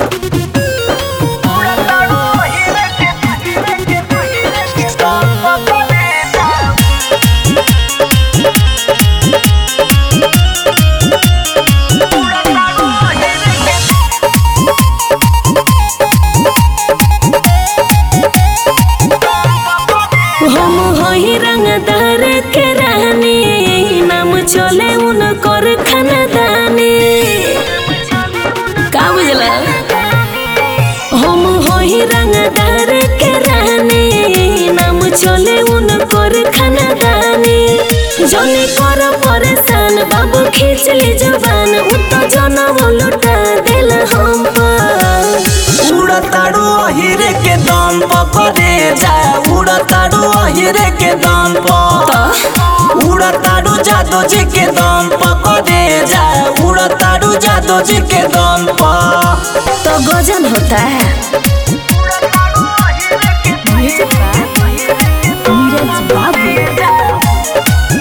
हम हई रंगदार के रानी नाम चले उनकर खानदानी का बुझला हम हई रंगदार के रानी नाम चले उनकर खानदानी जने कर परेशान बाबू खींच ली जबान उत जनम लुटा दिल हम पर उड़ताड़ू अहिरे के दम पकड़े जा उड़ताड़ू अहिरे के दम पर उड़ताड़ू जादू जी के दम पकड़े जा उड़ताड़ू जादू जी के दम पर तो गजन होता है नीरज बाबू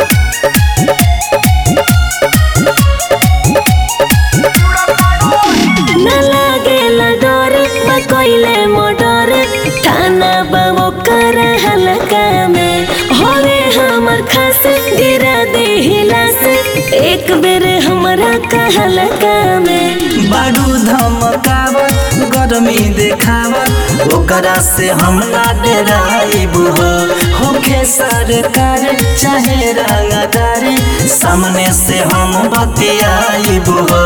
न लागेला डर बा कइले मर्डर थाना बाबू कर हल्का में होवे हमर खास गिरा दे हिलास एक बेर हमरा कहलका में बारू धमकावत गरमी देखावत ओकरा से हम ना डराइब हो होखे सरकार चाहे रंगदार सामने से हम बतियाइब हो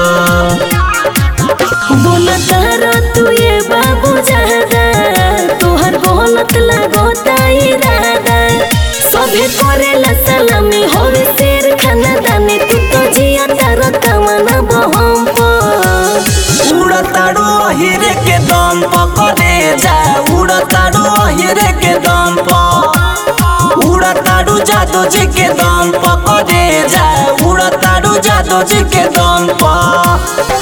बोलत रो तू ये बाबू ज्यादा तोहर बोलत लगोता इरादा सभे करेला सलामी होवे शेर खानदानी तू तो जिया तारा तमना बहम पर उड़ताड़ू अहिरे के दम पकड़े जा उड़ताड़ू अहिरे के दम पर उड़ताड़ू जादू जी के दम पकड़े जा उड़ताड़ू जादू जी के दम पर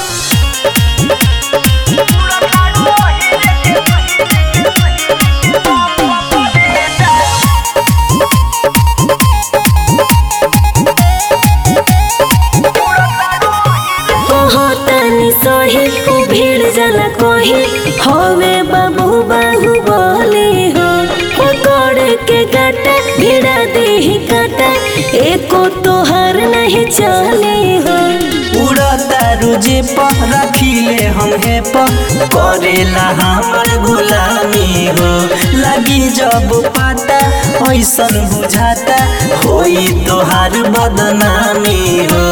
कहतनी सही उ भीड़ जला कही होवे बाबू बाहु बोली हो पकड़ के गाटा भिड़ा देही काटा एको तोहर नहीं चली हो उड़तारू जे पर रखिले हम हे पर करेला हमर गुलामी हो लगी जब पाता ऐसन बुझाता होई तोहार बदनामी हो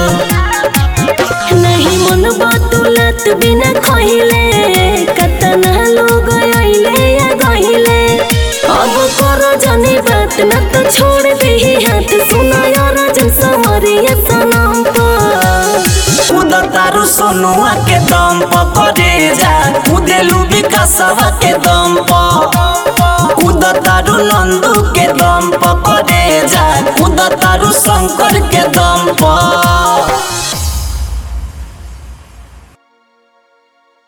नहीं मन बतुलत बिना खहिले कतना लोग आइले या गहिले अब करो जाने बात न तो छोड़ दे हाथ सुना यार जन समरिया सनम पर उड़तारू सोनुआ के दम पकड़े जा उदेलू विकासवा के दम पर उड़तारू नंदू के दम पकड़े जा उड़तारू शंकर के दम पर